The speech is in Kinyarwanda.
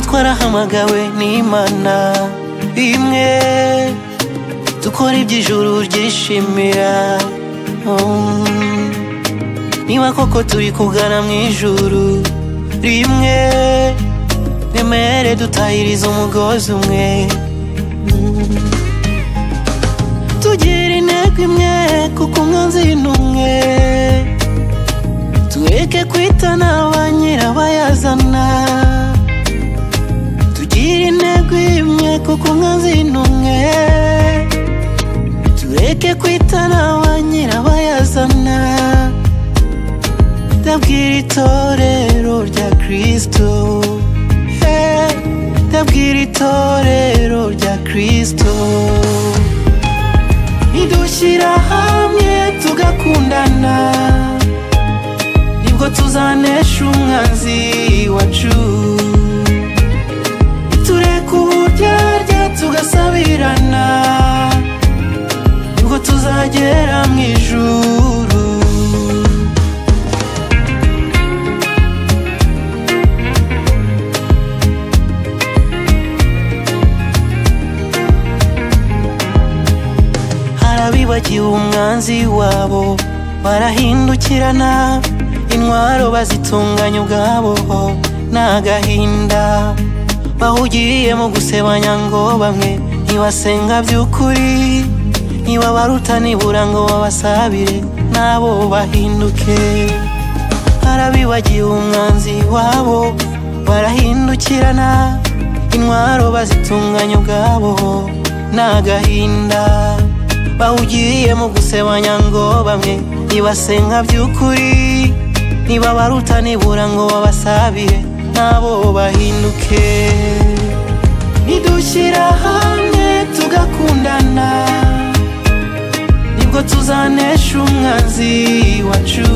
twarahamagawe n'imana imwe dukora iby'ijuru ryishimira Mm. niba koko turi kugana mu ijuru rimwe mwemere dutahiriza umugozi umwe Mm. tugire intego imwe kuko umwanzi ni umwe tureke kwitana ba nyirabayazana tugire intego imwe kuko umwanzi ni umwe tureke kwitana ba nyirabayazana ndabwira itorero rya kristo Eh, ndabwira itorero rya kristo nidushyira hamwe tugakundana nibwo tuzanesha umwanzi wacu tureka uburyarya tugasabirana nibwo tuzagera mu ijuru harabibagiwe umwanzi wabo barahindukirana intwaro bazitunganya ubwabo n'agahinda bahugiriye mu gusebanya ngo bamwe ntibasenga by'ukuri ntibabaruta nibura ngo babasabire nabo bahinduke harabibagiwe umwanzi wabo barahindukirana intwaro bazitunganya ubwabo n'agahinda bahugiriye mu gusebanya ngo bamwe ntibasenga by'ukuri ntibabaruta nibura ngo babasabire nabo bahinduke nidushyira hamwe tugakundana nibwo tuzanesha umwanzi wacu